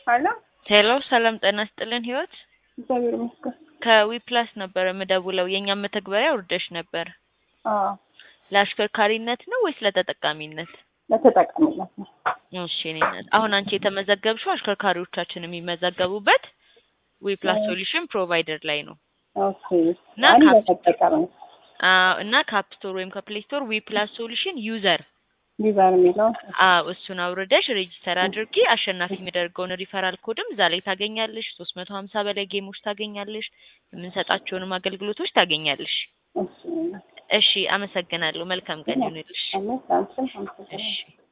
አለ ሄሎ ሰላም ጤና ይስጥልን ህይወት እግዚአብሔር ይመስገን። ከዊፕላስ ነበረ የምደውለው የእኛም መተግበሪያ ውርደሽ ነበር አዎ ለአሽከርካሪነት ነው ወይስ ለተጠቃሚነት ለተጠቃሚነት ነው። እሺ እኔ ነኝ። አሁን አንቺ የተመዘገብሽው አሽከርካሪዎቻችን የሚመዘገቡበት ዊፕላስ ሶሉሽን ፕሮቫይደር ላይ ነው ኦኬ እና አንድ ካፕ- ለተጠቃሚ አዎ እና ከአፕ ስቶር ወይም ከፕሌይ ስቶር ዊፕላስ ሶሉሽን ዩዘር ዲዛይን የሚለው አዎ እሱን አውርደሽ ሬጂስተር አድርጊ። አሸናፊ የሚያደርገውን ሪፈራል ኮድም እዛ ላይ ታገኛለሽ። ሶስት መቶ ሀምሳ በላይ ጌሞች ታገኛለሽ። የምንሰጣቸውንም አገልግሎቶች ታገኛለሽ። እሺ እሺ አመሰግናለሁ። መልካም ቀን ይሁንልሽ። አለ አንቺም አመሰግናለሁ። እሺ